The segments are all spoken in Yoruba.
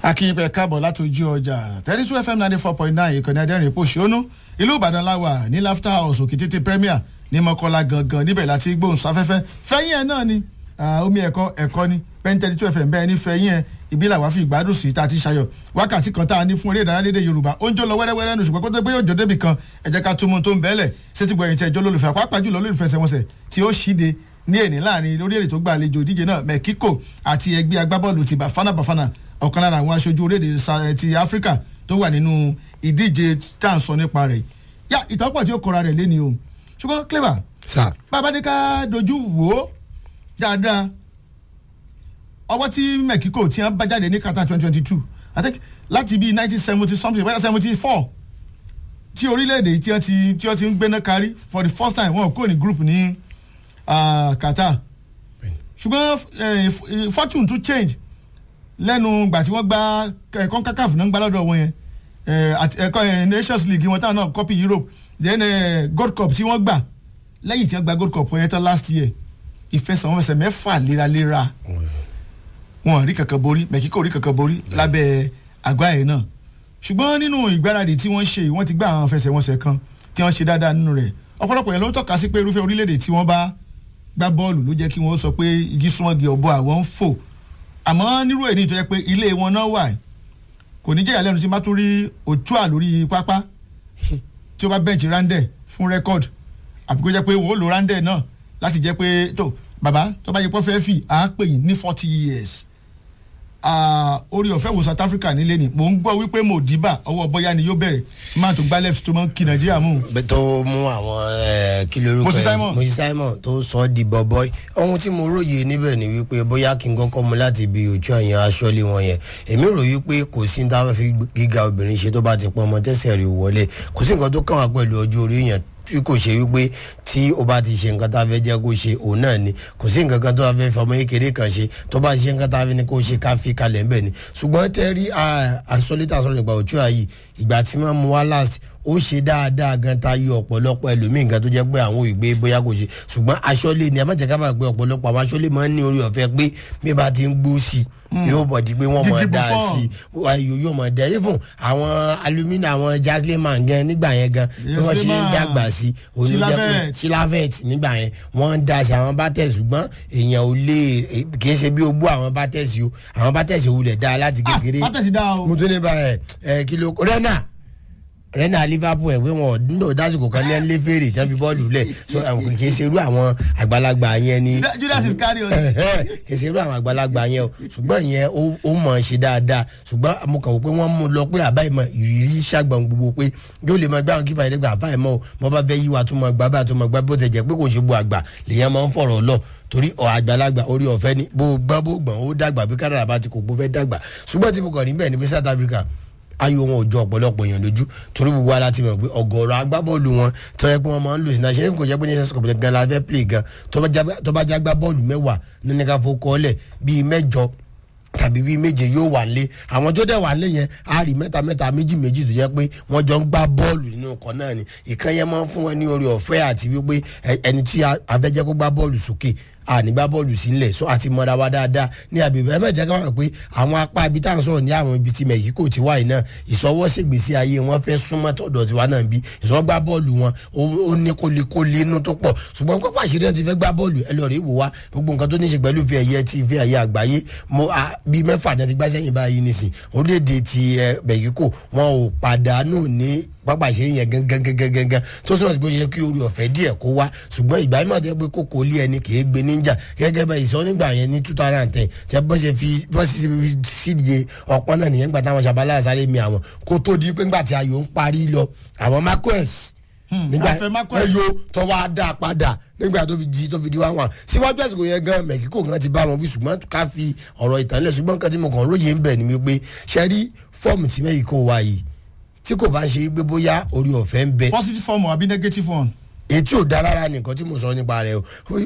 akínyìnbẹ káàbọ̀ láti ojú ọjà thirty two fm ninety four point nine ìkànnì adẹ́rìn pòṣónú ìlú ìbàdàn láwà ní laughter house òkìtìtì premier ní mọ́kànlá gangan níbẹ̀ láti gbóhùn sáfẹ́fẹ́ fẹ́yìn ẹ̀ náà ni omi ẹ̀kọ́ ẹ̀kọ́ ni pẹ́ẹ́n thirty two fm bẹ́ẹ̀ ní fẹ́yìn ẹ̀ ibi làwa fi ìgbádùn sí tá a ti ṣayọ̀ wákàtí kan tá a ní fún eré ìdárayá lédè yorùbá ó ń jó lọ wẹ́rẹ́wẹ́rẹ́ nù ṣùgbọ́n kó tó gbé òjò débì kan ẹ jẹ́ ká tún mu tó ń bẹ́ẹ̀lẹ̀ sétí gbọ́ ẹ̀yìn tẹ̀ jọ́ lólùfẹ́ pàápàá jùlọ lólùfẹ́ sẹ́wọ̀nsẹ̀ tí ó ṣíde ní èní láàrin lórí èrè tó gba àlejò ìdíje náà mẹ́kíkò àti ẹgbẹ́ agbábọ́ọ̀lù ti bàfánà bàfánà ọ̀kan lára àwọn aṣojú orílẹ̀-èdè ti áfíríkà tó wà nínú ìdíje tá à ń sọ nípa rẹ̀ yá ìtọ́pọ̀ tí ó kọra rẹ̀ lé ni o ṣùgbọ́n clever sà bàbá ní ká dojú wò ó dáadáa ọwọ́ tí mẹ́kíkò tí wọ́n bá jáde ní Qatar twenty twenty two i think láti bíi nineteen seventy something bóyá seventy four tí orílẹ̀-èdè tí wọ́n ti tí wọ́n ti ń gbéná kárí for the first time wọn kò ní group ní uh, Qatar ṣùgbọ́n fortune to change lẹ́nu ìgbà tí wọ́n gba ẹ̀kọ́ kakaf náà ń gbá lọ́dọ̀ wọn yẹn ẹ̀kọ́ nations league wọn táwọn náà copy europe then uh, gold cup tí wọ́n gbà lẹ́yìn tí wọ́n gba gold cup yẹn tán last year ìfẹsẹ̀wọnsẹ̀ mẹ́fà léraléra wọn rí kankan borí mẹ́kíkò rí kankan borí lábẹ́ àgbá yẹn náà ṣùgbọ́n nínú ìgbáradì tí wọ́n ṣe wọ́n ti gbá àwọn fẹsẹ̀wọnsẹ̀ kan tí wọ́n ṣe dáadáa nínú rẹ̀ ọ̀pọ̀lọpọ̀ yẹn ló tọ́ka sí pé irúfẹ́ orílẹ̀-èdè tí wọ́n bá gbá bọ́ọ̀lù ló jẹ́ kí wọ́n sọ pé igi súnmọ́gi ọ̀bọ àwọn ń fò àmọ́ nírú èyí tó yẹ pé ilé wọn náà wà kò ní jẹ́yà lẹ́nu tí má tún rí òtúà lórí pápá tí ó bá bẹ́ǹchì rándẹ̀ fún rẹ́kọ̀dù àbí kó jẹ́ pé wò ó lo rándẹ̀ náà láti jẹ́ pé tó bàbá tó bá yẹ pé fẹ́ fì á pè yín ní forty years orí ọ̀fẹ́ wo South Africa nílé ni mò ń gbọ́ wípé Modiba ọwọ́ bọ́yá ni yóò bẹ̀rẹ̀ máa tó gbá left tó máa ń kí Nàìjíríà mú. tó mú àwọn kí lórúkọ Moses Simon. Moses Simon tó sọ ọ́ di bọ́bọ́ì ohun tí mo róye níbẹ̀ ni wípé bóyá kí n kọ́kọ́ mu láti ibi òjò àyàn aṣọ́lé wọn yẹn èmi rò wípé kò sí ní táwọn fi gíga obìnrin ṣe tó bá ti pọn ọmọ tẹ́sẹ̀ rẹ̀ wọlé kò sí nǹkan tó kàn wá pẹ̀lú ọjọ́ orí yẹn tí kò ṣe wípé tí o bá ti ṣe nǹkan tá a fẹ́ jẹ́ kó ṣe òun náà ni kò sí nǹkan kan tó a fẹ́ fọmọ kékeré kan ṣe tó bá ṣe nǹkan tá a fẹ́ ní kó ṣe ká fi kalẹ̀ ńbẹ̀ ni ṣùgbọ́n tẹ́ rí àsọlítà sọ̀rọ̀ nípa òtún àyè ìgbà tí wọ́n mú wá last ó ṣe dáadáa gan ta yọ ọ̀pọ̀lọpọ̀ ẹlòmíì gan tó jẹ́ pé àwọn ìgbé bóyá kò ṣe ṣùgbọ́n aṣọ́lé ni amájẹ́ ká bá gbé ọ̀pọ̀lọpọ̀ àwọn aṣọ́lé máa ń ní orí ọ̀fẹ́ pé bí bá ti ń gbó sí i yóò bọ̀ di pé wọ́n mọ̀ dá sí i ayò yóò mọ̀ dá even àwọn alumini àwọn jazzleman gan nígbà yẹn gan bí wọ́n ṣe ń dàgbà sí i òní jẹ́ pé tilavet nígbà yẹn wọ́n ń dá sí àwọn bátẹ́sì ṣùgbọ́n èèyàn ò lè kì í ṣe bí ogbó àwọn bátẹ́sì o àwọn bátẹ́sì ò lè dá láti kékeré bátẹ́sì dá o. mo tún ní bá ẹ kí ló rẹ́nà rẹ́nà liverpool ẹ̀ pé wọn nílò dásìkò kan ní ẹnlẹ́ fèrè tí wọ́n fi bọ́ọ̀lù lẹ̀ so kì í ṣe irú àwọn àgbàlagbà yẹn ni. Judas Iscariot. kì í ṣe irú àwọn àgbàlagbà yẹn o ṣùgbọ́n ìyẹn ó mọ̀ ọ́n ṣe dáadáa ṣùgbọ́n mo kàn wò pé wọ́n mú lọ pé àbá ìmọ̀ ìrírí ṣàgbọ̀n gbogbo pé yóò lè máa gbá àwọn kípa ìdẹ́gbà àbá ìmọ̀ o mo bá fẹ́ yíwa tó máa gbá bá tó máa gbá bó ti jẹ́ pé kò ṣe bu àgbà lèyàn máa ń fọ̀rọ̀ lọ torí ọ̀ àgbàlagbà orí ọ̀fẹ́ ni bó gbọ́n bó gbọ́n ó dàgbà bí kádàrà bá ti kò gbó fẹ́ dàgbà ṣùgbọ́n tí mo kàn ní bẹ́ẹ̀ ni pé South Africa ayò wọn ò jọ ọ̀pọ̀lọpọ̀ èèyàn lójú torí gbogbo ara ti mọ̀ pé ọ̀gọ̀ọ̀rọ̀ agbábọ́ọ̀lù wọn tó yẹ pé wọ́n máa ń lò sí náà ṣe é kò jẹ́ pé ní sẹ́sìkò gan la fẹ́ play gan tó bá já gbá bọ́ọ̀lù mẹ́wàá nínú ká fọ́ kọ́ọ́lẹ̀ bíi mẹ́jọ tàbí bíi méje yóò wà lé àwọn tó dẹ̀ wà lé yẹn á rí mẹ́ta mẹ́ta méjì méjì tó jẹ́ pé wọ́n jọ ń gbá bọ́ọ̀lù nínú ọkọ̀ náà ni ìkan yẹn máa ń fún wọn ní orí ọ̀fẹ́ àti wípé ẹni tí a fẹ́ jẹ́ kó gbá bọ́ọ̀lù sókè ànígbá bọ́ọ̀lù sílẹ̀ so àti mọ́ra wa dáadáa ní àbẹ̀bẹ̀ ẹ mẹ́jẹ̀ ká wà pé àwọn apá ibi tá à ń sọ̀rọ̀ ní àwọn ibi tí mẹ̀kíkò ti wáyé náà ìsọwọ́sẹ̀gbèsí ayé wọn fẹ́ súnmọ́ tọ̀dọ̀ tiwa náà bí ìsọgbá bọ́ọ̀lù wọn ó ní kólékólé inú tó pọ̀ ṣùgbọ́n pápá àṣírí náà ti fẹ́ gbá bọ́ọ̀lù ẹ lọ́ọ́ rí wò wá gbogbo nǹkan tó ní ṣe pẹ̀lú fi ẹ̀yẹ ti fi ẹ̀yẹ àgbáyé mo bí mẹ́fà náà ti gbá sẹ́yìn báyìí nísìn orílẹ̀-èdè ti mẹ̀kíkò wọn ò pàdánù ní pápá àṣírí yẹn gangan gangan gangan tó sọ̀rọ̀ bó ṣe kí orí ọ̀fẹ́ díẹ̀ kó wá ṣùgbọ́n ìgbà yìí máa tẹ́ pé kókó lé ẹni kì í gbé níjà gẹ́gẹ́ bẹ́ẹ̀ ìsọ nígbà yẹn ní two thousand and ten tẹ́ bọ́ ṣe fi bọ́ ṣe fi sídìye ọ̀pọ̀n náà nìyẹn gbà táwọn ṣàbálà sáré mi àwọn kó tó di pé ńgbà tí ayò ń parí lọ àwọn marquez nígbà ẹyọ tó wá dá padà nígbà tó fi di tó fi di wá wà síwájú àsìkò yẹn gan mẹ̀kíkò gan ti bá wọn bí ṣùgbọ́n ká fi ọ̀rọ̀ ìtànlẹ̀ ṣùgbọ́n nǹkan tí mo kàn róye ń bẹ̀ ni wípé ṣe rí fọ́ọ̀mù tí mẹ́kíkò wá yìí tí kò bá ń ṣe gbé bóyá orí ọ̀fẹ́ ń bẹ. positive form àbí negative one. etí ò dá rárá nìkan tí mo sọ nípa rẹ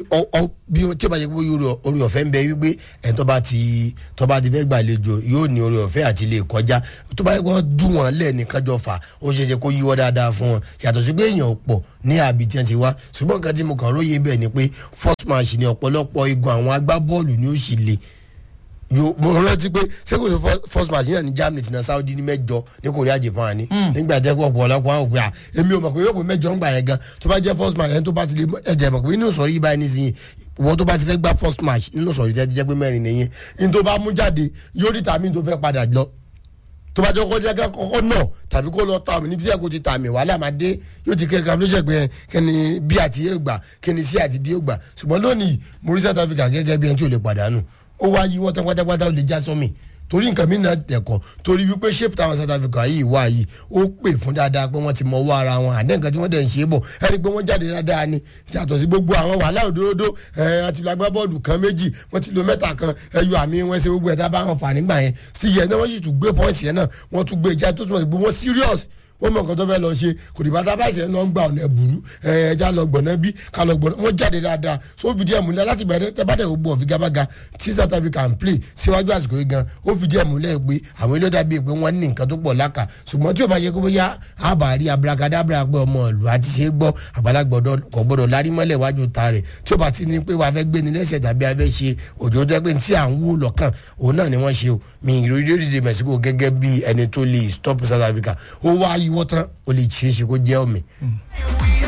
o bí tí ó bá yẹ kó orí ọ̀fẹ́ ń bẹ wípé ẹ̀ tó bá ti tó bá ti fẹ́ gbàlejò yóò ní orí ọ̀fẹ́ àti lè kọjá tó bá yẹ kó dùn wọ́n lẹ́ẹ̀nìkan jọ fà ó ṣe é ṣe kó yíwọ́ dáadáa fún wọn yàtọ̀ sí pé èèyàn pọ̀ ní àbí tí wọ́n ti wá ṣùgbọ́n nǹkan tí mo kàn róye bẹ́ẹ̀ ni pé first match ni ọ̀pọ̀lọpọ̀ igun àwọn agbábọ́ọ̀lù ni ó sì le yo mo rántí pé sẹ́kọ̀ọ́ sọ first match yẹn ní germany ti na saudi ní mẹ́jọ ní korea japan ni nígbà jẹ́ pé ọ̀pọ̀ ọ̀lọ́pọ̀ àwọn òpin à èmi ò mọ̀ pé yóò pé mẹ́jọ ń gbà yẹn gan tó bá jẹ́ first match yẹn tó bá ti lè ẹ̀jẹ̀ mọ̀ pé inú sọ̀rí yìí báyìí nísìnyí wọ́n tó bá ti fẹ́ gbá first match nínú sọ̀rí tẹ́ ti jẹ́ pé mẹ́rin nìyẹn ní tó bá mú jáde yóò rí tàmí tó fẹ́ padà lọ tó bá jẹ́ kọ́kọ́ jẹ́ kọ́kọ́ náà tàbí kó lọ ta mi níbi tí kò ti ta mi wàhálà máa dé yóò ti kẹ́kẹ́ ló ṣe pé kẹ́ni bí àti yé gbà kẹ́ni sí àti dé gbà ṣùgbọ́n lónìí mo rí south africa gẹ́gẹ́ bí ẹni tí ò lè pàdánù ó wá yí wọ́n tán pátápátá ó lè já sọ́mi torí nǹkan mi náà dẹ̀kọ̀ torí wípé shape táwọn south africa yìí wá yìí ó pè fún dáadáa pé wọ́n ti mọ owó ara wọn àdé nǹkan tí wọ́n dẹ̀ ń ṣe bọ̀ ẹni pé wọ́n jáde dáadáa ni yàtọ̀ sí gbogbo àwọn wàhálà òdòdó ẹ̀ àti lọ agbá bọ́ọ̀lù kan méjì wọ́n ti lo mẹ́ta kan ẹyọ àmì wọn ṣe gbogbo ẹ̀ tá a bá wọn fà nígbà yẹn sí yẹn náà wọ́n sì tún gbé pọ́ìntì yẹn náà wọ́n tún gbé ìjà tó túmọ̀ sí pé wọ́n serious wọ́n mọ nǹkan tó fẹ́ lọ ṣe kò dìbò tá a bá ṣe ń lọ gba ọ̀nà ẹ̀bùrú ẹja lọ gbọ̀nà bí ká lọ gbọ̀nà wọ́n jáde dáadáa so ó fìdí ẹ̀ múlẹ̀ láti bẹ̀rẹ̀ tẹ́ bá dẹ̀ gbọ́ ọ̀figagbága tí south africa ń play síwájú àsìkò yìí gan ó fìdí ẹ̀ múlẹ̀ pé àwọn ilé dàbí pé wọ́n ní nǹkan tó pọ̀ láka ṣùgbọ́n tí o bá yẹ kó bóyá àbárí abrakadabra pé ọmọ ìlú àti ṣe é gbọ́ àgbàlagbọ̀dọ̀ kò gbọ́dọ̀ lárí mọ́lẹ̀ wájú ta rẹ̀ tí o bá ti ní pé wàá fẹ́ gbé ni lẹ́sẹ̀ tàbí a fẹ́ ṣe òjò jẹ́ pé tí à ń wò lọ́kàn òun náà ni wọ́n ṣe o mi ìrírí orílẹ̀-èdè mexico gẹ́gẹ́ bí ẹni tó lè stop south africa ó wá yíwọ́ tán ó lè ṣeé ṣe kó jẹ́ ọ̀mì.